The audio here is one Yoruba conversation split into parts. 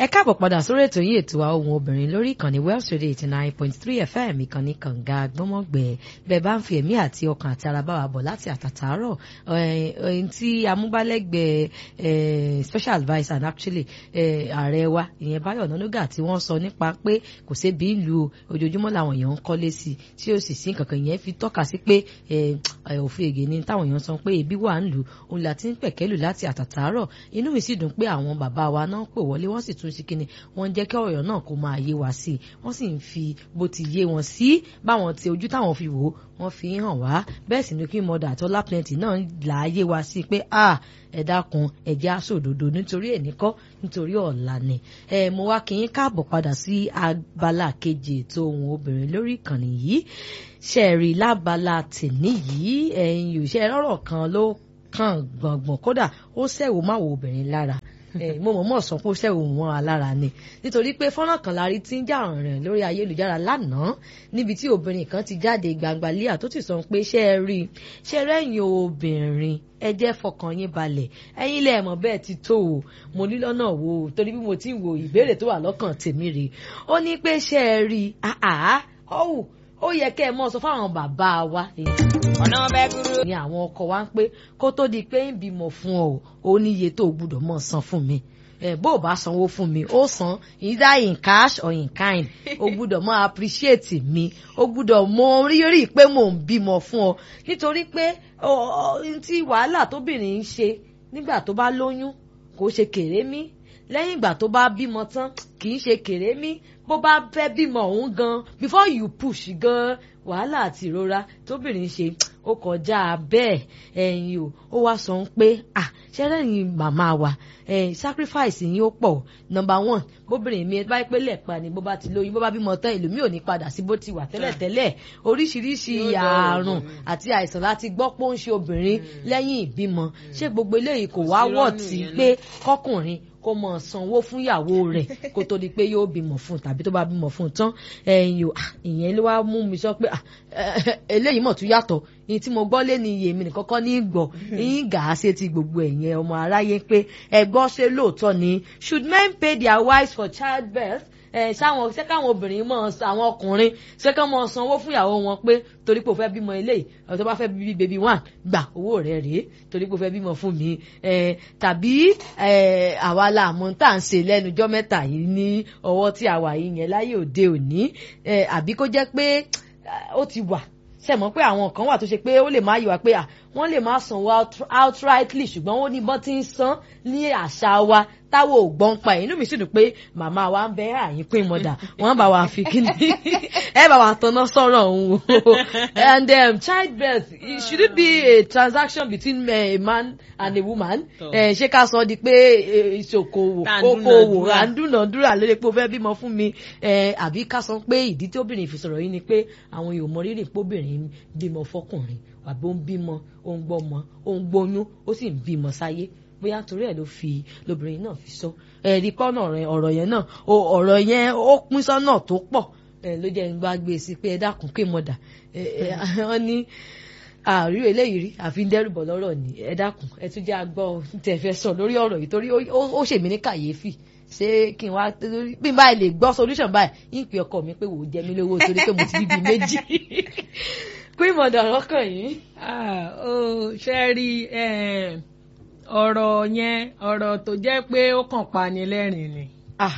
ẹ káàbọ̀ padà sórí ètò yìí ètò àwọn ohun obìnrin lórí ìkànnì Wells Radio eighty nine point three FM ìkànnì kànga gbọ́mọ̀gbẹ́ bẹ́ẹ̀ bá ń fi ẹ̀mí àti ọkàn àti ara bá wa bọ̀ láti àtàtàárọ̀ ẹ̀ẹ́n tí amúgbálẹ́gbẹ̀ẹ́ special adviser and actually ààrẹ wa ìyẹn Báyọ̀ Nánúgà tí wọ́n sọ nípa pé kò sébi ìlú ojoojúmọ́ làwọn èèyàn ń kọ́lé sí tí ó sì sí nǹkankan ìyẹn fi tọ́ka sí pé òfin ègè ni táwọn èèyàn sọ pé ebi wà ń lù òun là ti ń pẹ̀kẹ́lù láti àtàtàárọ̀ inú mi sì dùn pé àwọn bàbá wa náà pè wọlé wọ́n sì tún sí kíni wọ́n jẹ́ kí ọ̀rọ̀ náà kó máa yé wa sí i wọ́n sì ń fi bó ti yé wọn sí báwọn ti ojú táwọn fi wò ó wọ́n fi hàn wá bẹ́ẹ̀ sì ni kí mọ̀dà àtọ́lá plenty náà là á yé wa sí i pé ah ẹ dákun ẹjẹ aṣòdodo nítorí ẹnìkọ́ nítorí ọ̀la ni ẹ mo wá kí yín káàbọ̀ padà sí abala kejì ètò ohun obìnrin lórí ìkànnì yìí ṣẹ̀rí lábala tèmi yìí ẹ̀yin òṣèré ọ̀rọ̀ kan ló kàn gbọ̀ngbọ̀n kódà ó ṣẹ̀wò máa wo obìnrin lára mo mọ̀ mọ̀ sọ pé ó ṣẹ̀wò wọn alára ni nítorí pé fọ́nrán kan lárí tí ń jà rìn lórí ayélujára lánàá níbi tí obìnrin kan ti jáde gbangba líà tó ti sọ pé ṣé ẹ rí ṣé rẹ́yìn obìnrin ẹ jẹ́ fọkàn yín balẹ̀ ẹ̀yin lẹ mọ̀ bẹ́ẹ̀ ti tó o mo ní lọ́nà wo torí bí mo ti ń wo ìbéèrè tó wà lọ́kàn tèmi rèé ó ní pé ṣé ẹ rí àá ọ̀hún ó yẹ kẹ́ ẹ mọ̀ sọ fáwọn bàbá wa ọ̀nà bẹ́ẹ̀ kúrò. ni àwọn ọkọ wa ń pé kó tó di pé ń bímọ fún ọ ó níye tó gbúdọ̀ mọ̀ san fún mi ẹ bó o bá sanwó fún mi ó san either in cash or in kind o gbúdọ̀ mọ̀ appreciate mi o gbúdọ̀ mọ̀ rírì pé mò ń bímọ fún ọ nítorí pé tí wàhálà tóbìnrin ń ṣe nígbà tó bá lóyún kò ṣe kéré mí lẹ́yìn ìgbà tó bá bímọ tán kì í ṣe kéré mí bó bá fẹ́ bímọ òun gan before you push gan wàhálà àti ìrora tóbìnrin ṣe ó kọjá bẹ́ẹ̀ ẹ̀yin o ó wá sọ pé ah ṣẹ́rẹ́yìn màmá wa sacrifice yín ó pọ̀ number one bóbìnrin mi bá pé lẹ́ẹ̀pa ni bó bá ti lóyún bó bá bímọ tán ìlú mi ò ní padà sí bó ti wà tẹ́lẹ̀tẹ́lẹ̀ oríṣiríṣi ààrùn àti àìsàn láti gbọ́ pé ó ń ṣe obìnrin lẹ́yìn ìbímọ ṣé gbogbo eléyìí kò wá wọ̀ tí pé kọkùnrin kó mọ sanwó fún ìyàwó rẹ̀ kó tó di pé yóò bímọ fún tàbí tó bá bímọ fún tán ẹ̀yin o ìyẹn ló wá mú mi sọ pé eléyìí mọ̀ tún yàtọ̀ ní tí mo gbọ́ lé ní iye mi nìkan kọ́ ní gbọ́ yín gà á ṣe ti gbogbo ẹ̀yẹn ọmọ aráyé pé ẹ̀gbọ́n ṣe lóòótọ́ ni should men pay their wives for childbirth ẹ sáwọn ṣé káwọn obìnrin mọ àwọn ọkùnrin ṣé káwọn mọ sanwó fún ìyàwó wọn pé torí pé o fẹ́ bímọ eléyìí ọ̀tọ́ bá fẹ́ bí baby one gbà owó rẹ̀ rèé torí pé o fẹ́ bímọ fún mi tàbí àwa la àmọ́ tá à ń ṣe lẹ́nujọ́ mẹ́ta yìí ní ọwọ́ tí a wà yìí yẹn láyé òde òní àbí kó jẹ́ pé ó ti wà ṣe mọ̀ pé àwọn kan wà tó ṣe pé ó lè má yí wa pé wọ́n lè má sanwó outrightly ṣùgbọ́n wọ́n ní bọ́n ti ń san ní àṣà wa táwọn ò gbọ́n pa inú mi sì dùn pé màmá wa ń bẹ àyín pín mọ́dà wọ́n bá wa fi kíni ẹ bá wa tanná sọ̀rọ̀ òun o and um, childbirth should it be a transaction between a man and a woman ṣé ká sọ di pé ìṣòkòwò okòwò àndúnàdúrà lórí pé o fẹ́ bímọ fún mi àbí ká sọ pé ìdí tí obìnrin fi sọ̀rọ̀ yìí ni pé àwọn yóò mọ rírì pé obìnrin bímọ fọkùnrin àbí ó ń bímọ ó ń gbọ́mọ ó ń gbóyún ó sì ń bímọ sáyé bóyá torí ẹ̀ ló fi lóbìnrin náà fi sọ ẹ̀rí pọ́nà ọ̀rọ̀ yẹn náà ọ̀rọ̀ yẹn ó pín sọ́nà tó pọ̀ ló jẹ́ ń bá gbé sí pé ẹ dákun pé mọ̀dà wọ́n ní àrí eléyìí rí àfi ń dẹ́rùbọ̀ lọ́rọ̀ ni ẹ dákun ẹ tún jẹ́ agbọ́ tẹ̀ fẹ́ sọ lórí ọ̀rọ̀ yìí torí ó ṣèmí ní kàyéfì ṣé kí n wá bí n báyìí lè gbọ́ solution báyìí ń pè ọkọ mi pé wò ó jẹ mí lówó torí pé mo ti bíbí méjì pé mọ̀dà ọkàn yìí. ó ṣe rí ọ̀rọ̀ yẹn ọ̀rọ̀ tó jẹ́ pé ó kàn pani lẹ́rìn ni.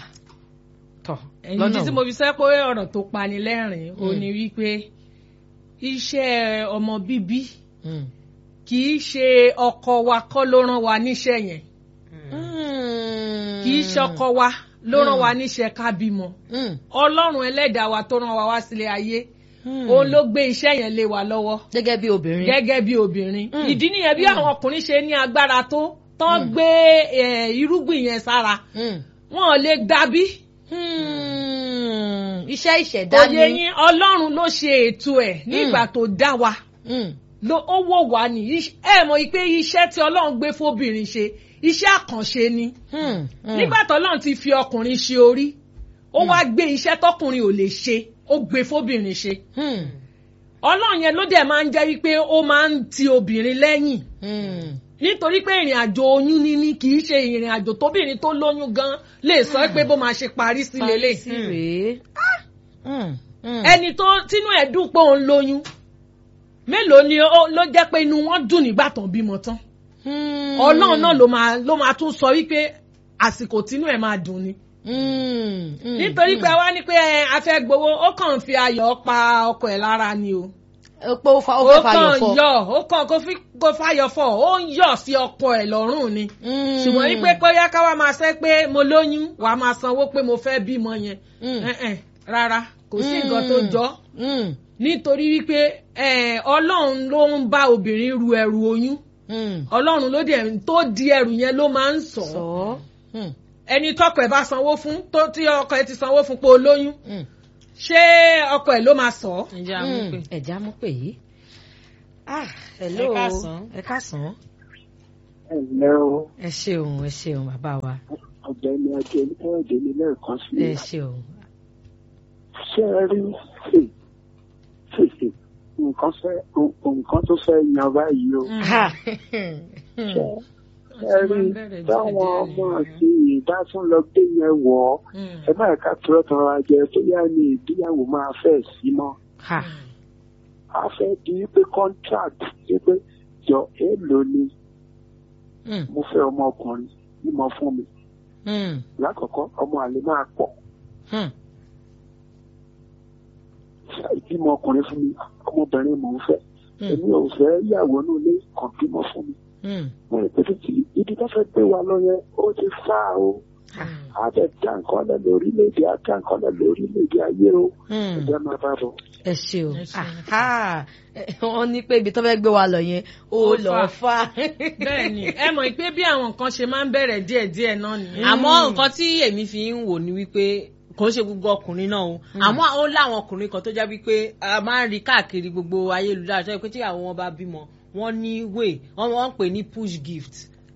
ẹ̀yin tí mo fi sẹ́ pé ọ̀rọ̀ tó pani lẹ́rìn ó ní wípé iṣẹ́ ọmọ bíbí kì í ṣe ọkọ wa kọ́ ló rán wa níṣẹ́ yẹn kì í ṣọkọ wa ló rán wa níṣẹ́ ká bímọ ọlọ́run ẹlẹ́dàá wa tó rán wa wá sílé ayé òun ló gbé iṣẹ́ yẹn lé wa lọ́wọ́. gẹ́gẹ́ bí obìnrin. gẹ́gẹ́ bí obìnrin. ìdí nìyẹn bí àwọn ọkùnrin ṣe ní agbára tó tán gbé irúgbìn yẹn sára. wọn ò lè gbàbí. iṣẹ́ ìṣẹ̀dá ni. òye yín ọlọ́run ló ṣe ètò ẹ̀ nígbà tó dá wa. ó wò wá ní ẹ mọ̀ pé iṣẹ́ tí ọlọ́run gbé fóbìnrin ṣe iṣẹ́ àkànṣe ni. nígbà tó ọlọ́run ti fi ọkùnrin ṣe orí ó wá gbé iṣẹ́ tọkùnrin ò lè ṣe ó gbé fóbìnrin ṣe. ọlọ́run yẹn ló dẹ̀ máa ń jẹ́ wípé ó máa ń ti obìnrin lẹ́yìn. nítorí pé ìrìn àjò oyún níní kì í ṣe ìrìn àjò tóbìnrin tó lóyún gan lè sọ pé bó máa ṣe parí sí lélẹ̀ sí rèé. Mm, mm. ẹni tó tínú ẹ̀ dùn pé òun lóyún mélòó ni ó- ló jẹ́ pé inú wọn dùn nígbà tán bímọ tán Mm. ọlọ́run náà ló máa ló máa tún sọ wípé àsìkò tínú ẹ̀ máa dùn ni Mm, mm, nítorí mm. pé wá ní pé ẹ, a fẹ́ gbowó ó kàn ń fi ayọ̀ pa ọkọ ẹ̀ lára ni o ó pé ó fa ó fẹ́ fàyọ̀ fọ́. yọ ó kàn kó fi kó fàyọ̀ fọ́ ó ń yọ̀ sí ọkọ ẹ̀ lọ́rùn ni Mm. ṣùgbọ́n wípé kóyá ká wá máa sẹ́ pé mo lóyún wàá máa sanwó pé mo fẹ́ bímọ yẹn Mm. Eh, eh, rárá kò sí nǹkan tó jọ Mm, nítorí wípé eh, ọlọ́run ló ń bá obìnrin ru ẹrù oyún mm. ọlọ́run ló dẹ̀ tó di ẹrù yẹn ló máa ń sọ sọ. Mm, ẹni tọkọ ẹ̀ bá sanwó fún tó tí ọkọ ẹ̀ ti sanwó fún pé o lóyún mm. ṣé ọkọ ẹ̀ ló máa sọ ọ́? ǹjẹ́ àwọn pè. ẹ̀já mú pè yìí. ah hello Ẹ káàsán. ẹ káàsán. ẹ ǹlẹ́ o ẹ ṣeun ẹ ṣeun bàbá wa ọ̀gbẹ́ni ajé ẹ̀ẹ́dẹ ní lẹ́ẹ̀kan sí ẹ i ṣeun. ṣé ẹ rí ṣe ṣèṣe nǹkan fẹ́ nǹkan tó fẹ́ yan báyìí o Ah. ṣé ẹ rí táwọn ọmọ àti ìdá tún lọ gbé yẹn wọ̀ ọ́ ẹ má ká tọrọ tọrọ ajẹ bóyá ní ìgbéyàwó máa fẹ́ sí mọ́ Ha. a fẹ́ di pé contract ṣe pé jọ èèlò ni Mm, mo fẹ́ ọmọkùnrin ní mo fún mi mm, lákọ̀ọ́kọ́ ọmọ àlè máa pọ̀ mm. ìbímọ ọkùnrin fún mi ọmọbìnrin mò ń fẹ́ Mm. èmi ò fẹ́ yàwó ní ilé kan bímọ fún mi Mm. mo rò pé títí ibi tó fẹ́ gbé wa lọ yẹn ó ti fá o á bẹ̀ dá nǹkan lẹ̀ lórílẹ̀‐èdè á dá nǹkan lẹ̀ lórílẹ̀‐èdè ayé o Mm. ẹ̀jẹ̀ máa bá bọ̀. ẹ ṣeun Ẹ ṣeun. Aha. Eh, wọ́n ní pé ibi tó fẹ́ gbé wa lọ yẹn ó Ó lọ fà. bẹ́ẹ̀ ni ẹ mọ̀ pé bí àwọn nǹkan ṣe máa ń bẹ̀rẹ̀ díẹ̀díẹ̀ náà nìyẹn. àmọ́ nǹkan tí èmi fi ń wò ni wípé kò ń ṣe gbogbo ọkùnrin náà o àmọ́ ó láwọn ọkùnrin kan tó jẹ́ wípé a máa ń rí káàkiri gbogbo ayélujára tó yẹ pé tí àwọn wọn bá bímọ wọ́n ní way wọ́n wọ́n ń pè ní push gift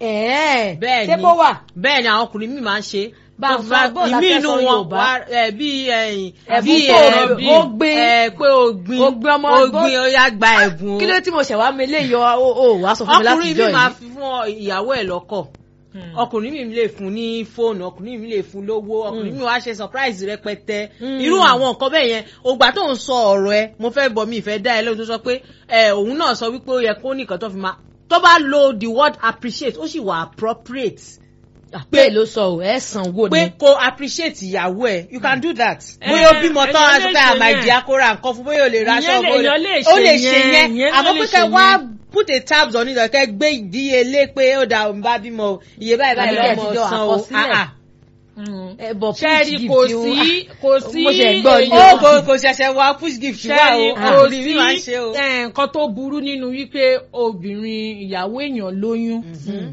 ẹ̀ẹ́ bẹ́ẹ̀ ṣé ni kó wà. bẹ́ẹ̀ ni àwọn ọkùnrin míì máa ń ṣe Bá a Tó fa bọ́ọ̀lù ìmí inú akẹ́kọ̀ọ́ wọn Yorùbá. wá ẹ, bí ẹ̀yìn Ẹ̀bùn bí tó ẹ, rọ̀ bí ó gbin. ẹ, pé o gbin Ó gbin ọmọ o ọgbọ́n. gbin ó yá gba ẹ̀bùn o kí ló tí mo ṣẹ̀ wá mi léyọ ó ó wàá sọ fún mi láti ọkùnrin jọ mi máa yìí. fi fún ọ- ìyàwó ẹ̀ lọ́kọ̀ Hmm. ọkùnrin mi lè fún ní fóònù ọkùnrin mi lè fún lówó ọkùnrin mi wá ṣe surprise rẹpẹtẹ Mm. irú àwọn nǹkan bẹ́ẹ̀ yẹn ògbà tó ń sọ ọ̀rọ̀ ẹ mo fẹ́ bọ̀ mi ìfẹ́ dá ẹ lóhùn tó sọ pé ẹ òun náà sọ wípé ó yẹ kó nìkan tó fi máa tó bá lo the word appreciate ó sì wà appropriate pé ló sọ ò ẹ sanwó pé ni. kó appreciate ìyàwó ẹ you can do that Eh, bóyá ó bímọ tán èèyàn aṣọ lè pé ṣe àmà yẹn. ìdí akóra nǹkan fún bóyá ó lè ra Ìyẹn aṣọ lè- bóyá- èèyàn lè ó ṣe lè ṣe yẹn, yẹn ìyẹn àmọ́ lè pé ṣe kẹ́ wá yẹn. put a tabs on it kẹ́ gbé ìdíyelé pé ó da òun bá bímọ o iye báyìí báyìí Àbí lọ́mọ ẹ̀tijọ́ san o àkọsílẹ̀. Ah, ah. Hmm. ẹ bọ̀ ṣẹ́ẹ̀rì push kò gift o. sí kò sí Mo ṣẹ̀ gbọ́ ni. ó kò kò ṣẹ̀ṣẹ̀ wá push gift wá ṣẹ́ẹ̀rì o kò ọkùnrin mi máa ń sí ṣe o. eh, nǹkan tó burú nínú wípé obìnrin ìyàwó èèyàn lóyún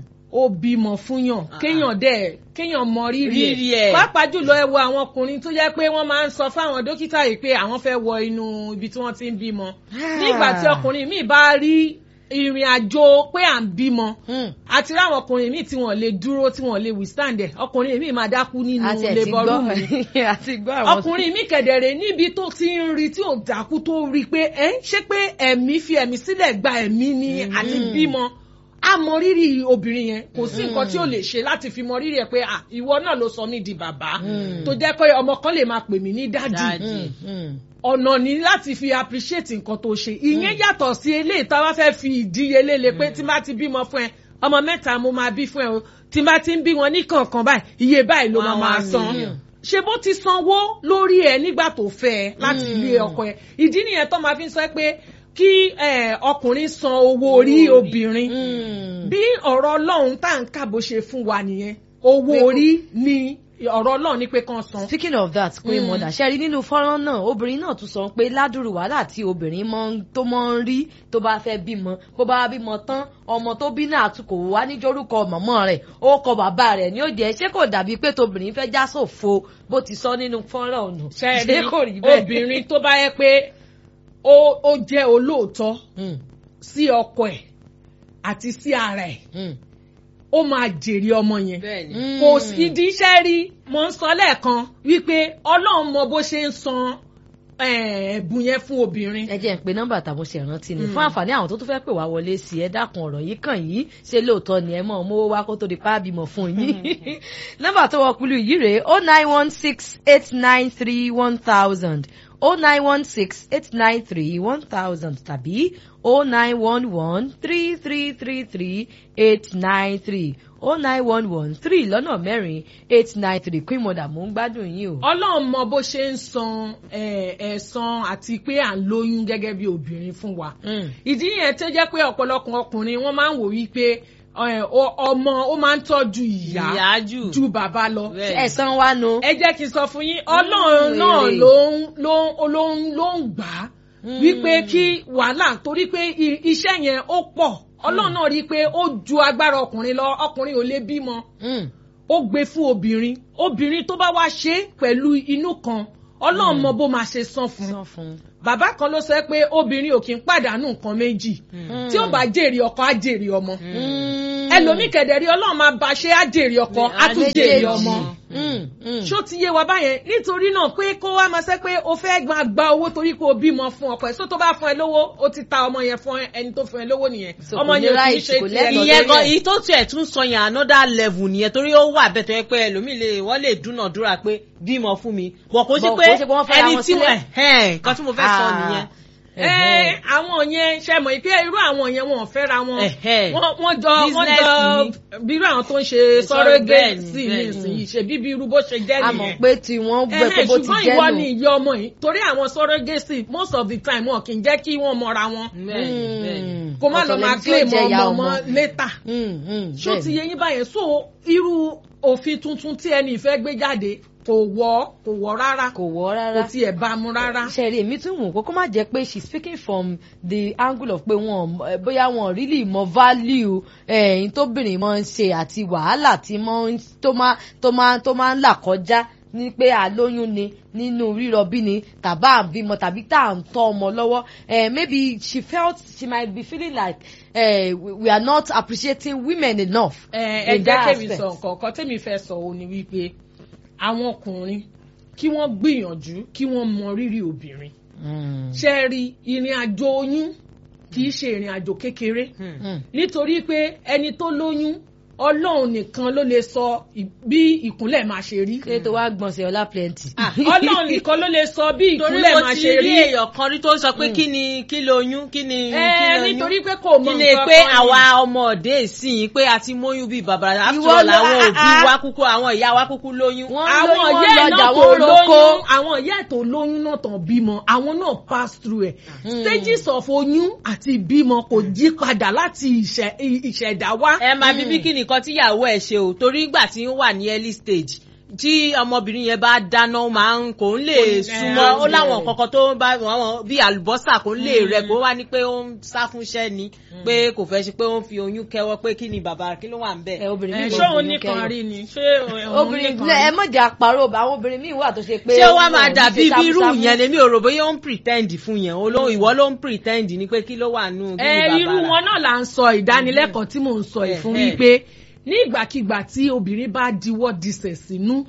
ó bímọ fúnyàn kéèyàn dẹ̀ kéèyàn mọ rírì Rírì ẹ̀ ẹ̀. pàápàá jùlọ ẹ wo àwọn ọkùnrin tó jẹ́ pé wọ́n máa ń sọ fáwọn dókítà yìí pé àwọn fẹ́ wọ inú ibi tí wọ́n ti ń bímọ nígbà tí ọkùnrin míì bá rí ìrìn àjò pé à ń bímọ Hmm. àti ráwọn ọkùnrin míì tí wọ́n lè dúró tí wọ́n lè withstand ẹ̀ ọkùnrin míì máa dákú nínú àti ẹ̀ ti labour room ni gbọ́ àti gbọ́ àwọn. ọkùnrin mi kẹ̀dẹ̀rẹ̀ níbi tó ti ń rí tí ò dákú tó rí pé ẹ ṣé pé ẹ̀mí fi ẹ̀mí sílẹ̀ gba ẹ̀mí ni àti bímọ a mọ rírì obìnrin yẹn kò sí nǹkan tí ó lè ṣe láti fi mọ rírì ẹ pé à ìwọ náà ló sọ mí di bàbá tó jẹ́ pé ọmọ kan lè máa pè mí ní dádì Dádì. Hmm, hmm. ọ̀nà ní láti fi appreciate nǹkan tó ṣe ìyẹn yàtọ̀ sí eléyìí tá a bá fẹ́ fi ìdíyelé le pé tí n bá ti bímọ fún ẹ ọmọ mẹ́ta mo máa bí fún ẹ o tí n bá ti ń bí wọn ní kọ̀ọ̀kan báyìí iye báyìí ló máa One, máa one san million. ṣe bó ti sanwó lórí ẹ nígbà tó fẹ́ ẹ láti ilé ọkọ ẹ ìdí nìyẹn tó máa fi ń sọ pé kí eh, ọkùnrin san owó orí obìnrin Hmm. bí ọ̀rọ̀ ọlọ́run tá à ń kà bó ṣe fún wa nìyẹn owó orí ni ọ̀rọ̀ ọlọ́run ní pé kán san. speaking of that queen mother ṣe rí nínú fọ́nrán náà obìnrin náà tún sọ pé ládùrú wàhálà tí obìnrin mọ́ ń- tó mọ́ ń rí tó bá fẹ́ bímọ bó bá bímọ tán ọmọ tó bí náà tún kò wá níjórúkọ mọ̀mọ́ rẹ̀ ó kọ bàbá rẹ̀ ní òde ṣé kò dàbí pé tóbìnrin fẹ́ já sòfo bó ti sọ nínú fọ́nrán ọ̀nà ṣe kò rí rí bẹ́ẹ̀. obìnrin tó bá yẹ pé ó ó jẹ́ olóòótọ́ Hmm, sí ọkọ ẹ̀ àti sí ara ẹ̀ hmm, ó máa jèrè ọmọ yẹn bẹ́ẹ̀ni hmm. kò sí ìdí iṣẹ́ rí mo ń sọ lẹ́ẹ̀kan wípé ọlọ́run mọ bó ṣe ń san ẹ̀bùn yẹn fún obìnrin. ẹ jẹ́ ń pe nọ́mbà tàbí ṣe ìrántí ni fún àǹfààní àwọn tó tún fẹ́ pè wá wọlé sí ẹ dákun ọ̀rọ̀ yìí kàn yìí ṣé lóòótọ́ ni ẹ mọ̀ mówó wá kó tó di pa bímọ fún yín nọ́mbà tó wọ kúlù yìí rèé o nine one six eight nine three one thousand o nine one six eight nine three one thousand tàbí o nine one one three three three three eight nine three o nine one one three lọ́nà mẹ́rin eight nine three queen mother mò ń gbádùn yín o. ọlọ́run mọ bó ṣe ń san ẹ̀san àti pé à ń lóyún gẹ́gẹ́ bí obìnrin fún wa. ìdí yẹn tó jẹ́ pé ọ̀pọ̀lọpọ̀ ọkùnrin wọ́n máa ń wò wípé ọmọ ó máa ń tọ́jú ìyá ju bàbá lọ. ẹ̀san wa nu. ẹ jẹ́ kí n sọ fún yín ọlọ́run náà ló ń ló ń ló ń gbà á wípé kí wàhálà torí pé iṣẹ́ yẹn ó pọ̀ ọlọ́run náà rí i pé ó ju agbára ọkùnrin lọ ọkùnrin ò lè bímọ ó gbé fún obìnrin obìnrin tó bá wá ṣe pẹ̀lú inú kan ọlọ́run mọ bó máa ṣe san fún bàbá kan ló sọ pé obìnrin ò kí ń pàdánù nǹkan méjì tí ó bá jèrè ọkọ á jèrè ọmọ ẹlòmíì kẹ̀dẹ̀ rí ọlọ́run máa bá ṣe á jèrè ọkọ á tún jèrè ọmọ ṣó ti yé wa báyẹn nítorí náà pé kó wá máa ṣe pé o fẹ́ máa gba owó torí pé o bímọ fún ọkọ ẹ̀ só tó bá fún ẹ lówó o ti ta ọmọ yẹn fún ẹni tó fún ẹ lówó nìyẹn ọmọ yẹn kì í ṣe tiẹ̀ ìyẹn gan èyí tó tiẹ̀ tún sọ yẹn another level nìyẹn torí ó wà bẹ́ẹ̀ tó yẹ pé ẹlòmíì lè wọ́n lè dúnàdúrà pé bímọ fún mi bọ̀ kó sí pé ẹni tí wọ́n kan tí mo fẹ́ sọ nìyẹn ẹ àwọn yẹn ṣe mọ̀ pé irú àwọn yẹn wọn ò fẹ́ra wọn wọ́n jọ wọ́n jọ bí irú àwọn tó ń ṣe sọ́rọ́gẹ́sì nísìnyí ṣe bíbí irú bó ṣe jẹ́ nìyẹn. a mọ̀ pé tí wọ́n gbẹ pé bó ti jẹ́ nù. ṣùgbọ́n ìwọ ni ìyá ọmọ yìí torí àwọn sọ́rọ́gẹ́sì most of the time wọn kì í jẹ́ kí wọ́n mọra wọn. kó má lọ máa claim ọmọ ọmọ later. ṣó ti yẹ yín báyẹn so irú òfin tuntun tí ẹni ìfẹ́ gbé jáde kò wọ́ kò wọ́ rárá kò wọ́ rárá kò tiẹ̀ bá mu rárá. ṣẹ̀rí èmi tún wù kó kó má jẹ́ pé she speaking from the angle of pé wọn bóyá wọn really mọ value ẹ̀yìn tóbìnrin máa ń ṣe àti wàhálà tí tó máa tó máa ń là kọjá ní pé àlóyún ni nínú rírọbí ni tàbá àbímọ tàbí tá à ń tọ́ ọmọ lọ́wọ́ maybe she felt she might be feeling like uh, we are not appreciating women enough. ẹ ẹ jẹ́ kémi sọ nǹkan kan tẹ́mi fẹ́ sọ òun ni wípé àwọn ọkùnrin kí wọ́n gbìyànjú kí wọ́n mọ rírì obìnrin. ṣe rí ìrìn àjò oyún kì í ṣe ìrìn àjò kékeré nítorí pé ẹni tó lóyún ọlọ́run nìkan ló lè sọ bí ìkúnlẹ̀ máa ṣe rí. ṣé tó wá gbọ̀nsẹ̀ ọlá plenty. ọlọ́run nìkan ló lè sọ bí ìkúnlẹ̀ máa ṣe rí. torí mo ti rí èèyàn kan rí tó sọ pé kí ni kí lóyún kí ni kí lóyún. nítorí pé kò mọ nǹkan kan ni. kí ni pé àwa ọmọ òde ìsìn pé a ti móyún bíi bàbá àtúntò làwọn òbí wa kúkú àwọn ìyá wa kúkú lóyún. àwọn ìyá ẹ̀ náà tó lóyún àwọn ìyá ẹ̀ tó lóyún náà tàn bímọ àwọn náà pass through ẹ̀. stages of oyún àti ìbímọ kò yí padà láti ìṣẹ̀dá wá. ẹ máa bíbí kí nìkan tíyàwó ẹ̀ ṣe o torí ìgbà tí ń wà ní early stage tí ọmọbìnrin yẹn bá dáná máa ń kò ń lè súnmọ́ ó láwọn kankan tó ń bá wọn bí àlùbọ́sà kò ń lè rẹ kó wá ní pé ó ń sá fúnṣẹ́ ni pé kò fẹ́ ṣe pé ó ń fi oyún kẹwọ́ pé kí ni bàbá kí ló wà ń bẹ̀. ṣé òun nìkan rí ni ṣé òun nìkan rí. ẹ mọ̀jà àparò àwọn obìnrin míì wà tó ṣe pé. ṣé wàá máa dàbí bírú yẹn lèmi ò rò bóyá ó ń pretend fún yẹn ìwọ ló ń pretend ni pé kí ló wà nù kí ni bàbá rà. irú wọn náà là ń sọ ìdánilẹ́kọ̀ọ́ tí mò ń sọ ìfún wípé ní ìgbàkigbà tí obìnrin bá diwọ́ disẹ̀ sínú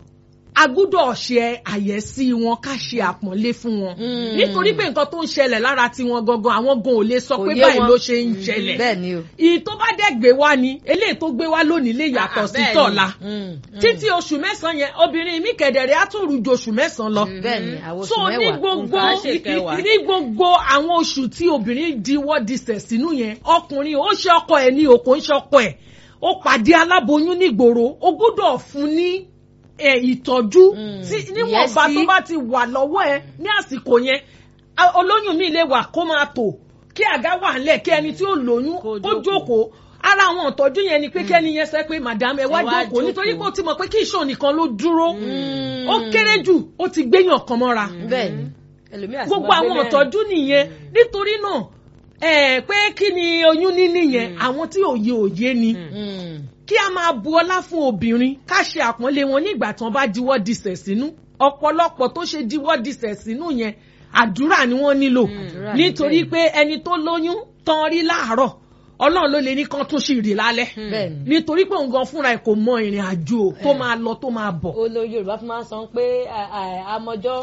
a gbúdọ̀ ṣe àyẹ̀sí wọn ká ṣe àpọ́nlé fún wọn nítorí pé nǹkan tó ń ṣẹlẹ̀ lára tiwọn gangan àwọn gan ò lè sọ pé báyìí ló ṣe ń ṣẹlẹ̀ ìyí tó bá dẹ̀ gbé wá ni eléyìí tó gbé wá lónìí lè yàtọ̀ sí tọ̀la títí oṣù mẹ́sàn-án yẹn obìnrin mi kẹ̀dẹ̀rẹ̀ á tún rú ju oṣù mẹ́sàn-án lọ so ní gbogbo ní gbogbo àwọn oṣù tí obìnrin diwọ́ disẹ̀ sínú yẹn ọkùnrin ó ṣe ọkọ ẹ̀ ní òkò ń ṣe ọkọ ẹ̀ ó pàdé aláboyún nígboro ó gbọ́dọ̀ fún ní ìtọ́jú níwọ̀nba tó bá ti wà lọ́wọ́ ẹ ní àsìkò yẹn olóyún mi lè wà kó máa tò kí àga wà ńlẹ̀ kí ẹni tí ó lóyún kó jókòó ara àwọn ìtọ́jú yẹn ni pé kẹ́ni yẹn sẹ́ pé madam ẹ wá jókòó nítorí pé ó ti mọ̀ pé kí ìṣàn nìkan ló dúró ó kéré jù ó ti gbéyàn kan mọ́ra gbogbo àwọn ìtọ́jú nìyẹn nítorí náà ẹ pé kí ni oyún níní yẹn àwọn tí òye òye ni kí a máa bu ọlá fún obìnrin ká ṣe àpọ́nlé wọn nígbà tí wọ́n bá diwọ́ disẹ̀ sínú ọ̀pọ̀lọpọ̀ tó ṣe diwọ́ disẹ̀ sínú yẹn àdúrà ni wọ́n nílò nítorí pé ẹni tó lóyún tán rí láàárọ̀ ọlọ́run ló lè ní kán tún sì rí lálẹ́ nítorí pé òun gan fúnra ẹ̀ kò mọ ìrìn àjò tó máa lọ tó máa bọ̀. olóyè yorùbá fi máa ń sọ pé àmọjọ́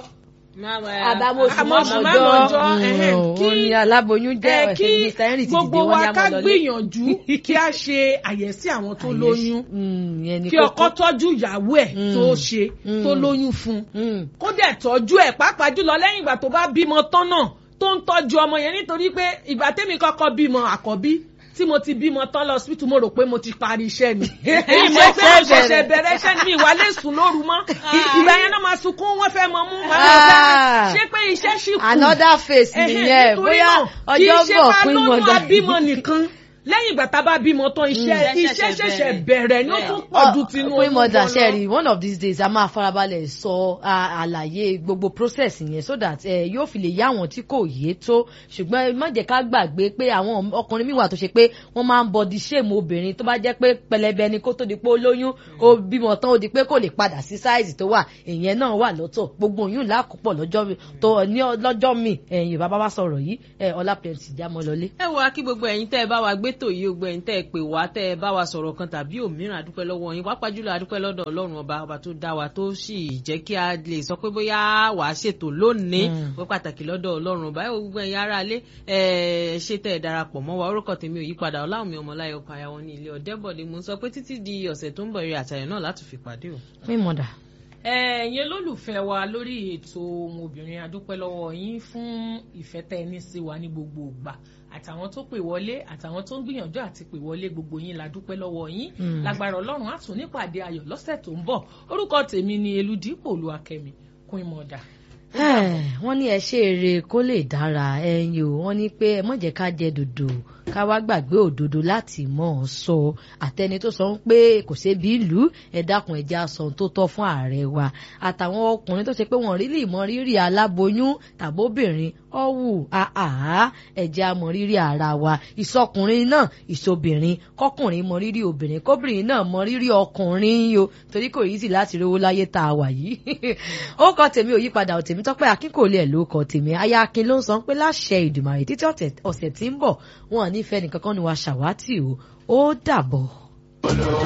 àbámọ̀sùn Àmọ̀sùn mọ́mọ́jọ́ mọ́mọ́jọ́, ẹ̀hẹ́n, kí- ó ní aláboyún jẹ́ ẹ ẹ̀sẹ̀ kí Mr. Henry ti dìde gbogbo wọ́n ní wa ká amọ̀lọ́lé. gbìyànjú kí a ṣe àyẹ̀sí àwọn tó lóyún Mm, ìyẹn ni kí kókó. ọkọ tọ́jú ìyàwó ẹ̀ Mm. tó ṣe Mm. tó lóyún fún un Mm. kó dẹ̀ tọ́jú ẹ̀ pàápàá jùlọ lẹ́yìn ìgbà tó bá bímọ tán náà tó ń tọ́jú ọmọ yẹn nítorí pé ìgbà tẹ́mi kọ́kọ́ bímọ àkọ́bí tí mo ti bímọ tán lọ hospital mo rò pé mo ti parí iṣẹ́ ni èyí mo pé mo ṣẹ̀ṣẹ̀ bẹ̀rẹ̀ iṣẹ́ ni mi ìwà lè sùn lóru mọ́ ìgbà yẹn náà máa sunkún wọ́n fẹ́ mọ mú wọn lọ Ah. fẹ́ ṣé pé iṣẹ́ ṣì kù another face Ẹhẹ́n, nìyẹn nítorí bóyá náà, ọjọ́ kì í bọ̀ ṣe pín ká lóyún mọ́dà. abímọ nìkan lẹ́yìn ìgbà tá a bá bímọ tán iṣẹ́ Mm. iṣẹ́ ṣẹ̀ṣẹ̀ bẹ̀rẹ̀ ní ó tún pọ̀ ju tinú pín mọ́dà gan lọ. sẹ́ẹ̀rì one of these days a máa farabalẹ̀ sọ a- àlàyé gbogbo process yẹn so that eh, yóò fi lè yá àwọn tí kò yé tó ṣùgbọ́n ẹ má jẹ́ ká gbàgbé pé àwọn ọkùnrin mi wà tó ṣe pé wọ́n máa ń body shame obìnrin tó bá jẹ́ pé pẹlẹbẹ ni kó tó di pé ó lóyún ó bímọ tán ó di pé kò lè padà sí size tó wà ìyẹn náà wà lọ́tọ̀ gbogbo oyún làákùpọ̀ lọ́jọ́ mi- tó ní ọ- lọ́jọ́ mi ẹ̀yìn bàbá wa sọ̀rọ̀ yìí ẹ̀ ọlá plenty jámọ́ lọlé. ẹ wo akí gbogbo ẹ̀yin tẹ́ ẹ bá wa gbé tò yìí gbogbo ẹ̀yin tẹ́ ẹ pè wá tẹ́ ẹ bá wa sọ̀rọ̀ kan tàbí òmíràn adúpẹ́ lọ́wọ́ yín pàápàá jùlọ adúpẹ́ lọ́dọ̀ Ọlọ́run ọba ọba tó dá wa tó sì jẹ́ kí a lè sọ pé bóyá wà á ṣètò lónìí Mm. ó pàtàkì lọ́dọ̀ Ọlọ́run ọba ẹ wo gbogbo ẹ̀yin ará ilé ẹ ṣe tẹ́ ẹ darapọ̀ mọ́ wa orúkọ tèmi ò yípadà Ọláwùmí Ọmọláyọ̀ ọkọ àyàwó ní ilé Ọ̀dẹ́bọ̀dé mo ń sọ pé títí di ọ̀sẹ̀ tó ń bọ̀ eré àtàyàn náà láti fi pàdé o. pín mọ́dà. ẹ̀yin olólùfẹ́ wa lórí ètò ohun obìnrin adúpẹ́ lọ́wọ́ yín fún ìfẹ́ tẹ́ ẹ ní sí wa ní gbogbo ìgbà àtàwọn tó pè wọlé àtàwọn tó ń gbìyànjú àti pè wọlé gbogbo yín la dúpẹ́ lọ́wọ́ yín Mm. lágbára ọlọ́run á tún nípàdé ayọ̀ lọ́sẹ̀ tó ń bọ̀ orúkọ tèmi ni eludipò olúwakẹ́mi queen mother. wọ́n ní ẹ ṣe eré kó lè dára ẹyin o wọ́n ní pé ẹ má jẹ́ ká jẹ dòdò ká wá gbàgbé òdodo láti mọ̀ ọ́ sọ àtẹni tó sọ pé kò sébi ìlú ẹ dákun ẹ jẹ́ á sọ ohun tó tọ́ fún ààrẹ wa àtàwọn ọkùnrin tó ṣe pé wọ́n rí lè mọ rírì aláboyún tàbóbìnrin ọ̀wù àhà ẹ jẹ́ á mọ rírì ara wa ìsọkùnrin náà ìsobìnrin kọkùnrin mọ rírì obìnrin kóbìnrin náà mọ rírì ọkùnrin yo torí kò yí sí láti rówó láyé tá a wà yìí ó kọ tèmi ò yípadà ò tèmi tọ́pẹ́ akínkòlé ẹ̀ ló kọ tèmi aya akin ló ń sọ pé láṣẹ ìdùmàrè títí ọ̀sẹ̀ tí ń bọ̀ wọn ò ní fẹ́ nìkankan ni wàá ṣàwátì o ó dàbọ̀.